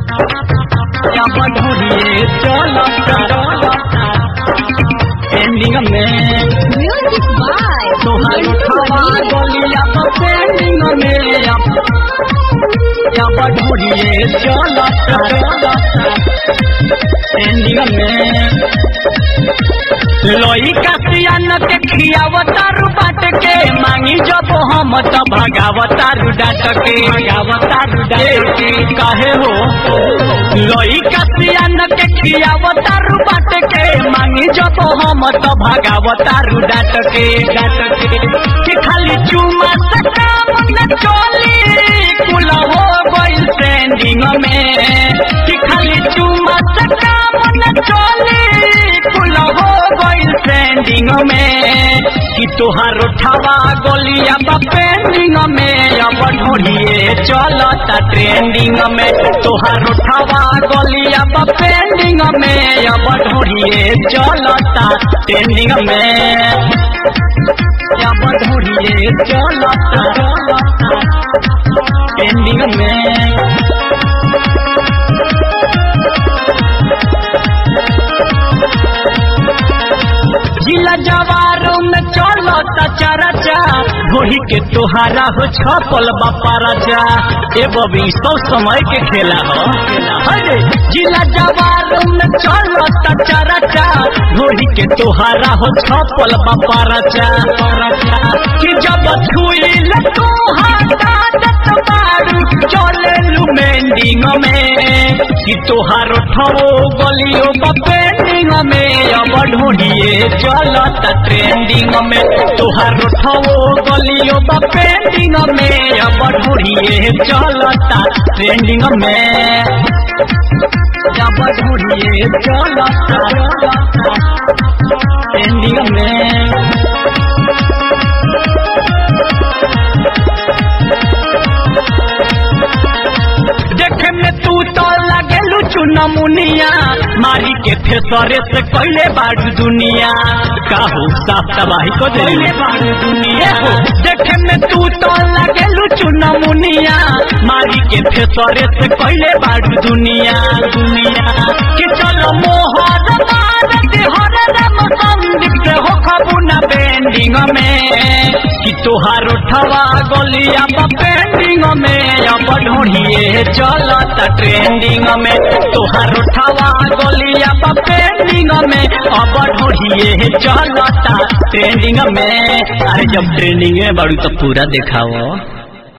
या बढ़ोरिए चलता एंडिंग में Music by तोहार उठावा गलिया तो पेंडिंग में या या बढ़ोरिए चलता एंडिंग में लोई कसियन के खियावतारू बाट के मांगी जब हम त भगावतारू डाट के भगावतारू डाट के काहे हो लोई कसियन के खियावतारू बाट के मांगी जब हम त भगावतारू डाट के डाट के कि खाली चुमा से काम न चली कुल हो गइल ट्रेंडिंग में कि खाली चुमा से काम न चली कुल हो गइल ट्रेंडिंग में कि तोहार उठावा गोलिया बा पेंडिंग में अब ढोड़िए चलता ट्रेंडिंग में तोहार उठावा गोलिया बा पेंडिंग में अब ढोड़िए चलता ट्रेंडिंग में अब ढोड़िए चलता ट्रेंडिंग में जिला जवारों में चलो चरचा घोड़ी के तोहारा हो छपल बापा राजा ए बबी सौ समय के खेला हो अरे जिला जवारों में चलो चरचा घोड़ी के तोहारा हो छपल बापा राजा कि जब छुई ले तोहारा दत मारू चले लू मेंडिंग में कि तोहार ठो गलियो पेंडिंग में अब ढूंढिए चलता ट्रेंडिंग में तोहार ठो गलियो पेंडिंग में अब ढूंढिए चलता ट्रेंडिंग में अब ढूंढिए चलता ट्रेंडिंग में देखे में तू तो लगे लुचु नमुनिया मारी के फेसरे से कैले बाड़ू दुनिया काहू साफ तबाही को देले बाड़ू दुनिया देखे में तू तो लगे लुचु नमुनिया मारी के फेसरे से कैले बाड़ू दुनिया दुनिया कि चलो मोहर भारत हर रम संदीप से हो खबुना बेंडिंग में कि तोहार उठवा गलिया पेंडिंग में अब ढूंढिए चलता ट्रेंडिंग में तोहार उठवा गलिया पेंडिंग में अब ढूंढिए चलता ट्रेंडिंग में अरे जब ट्रेंडिंग में बड़ू तो पूरा दिखाओ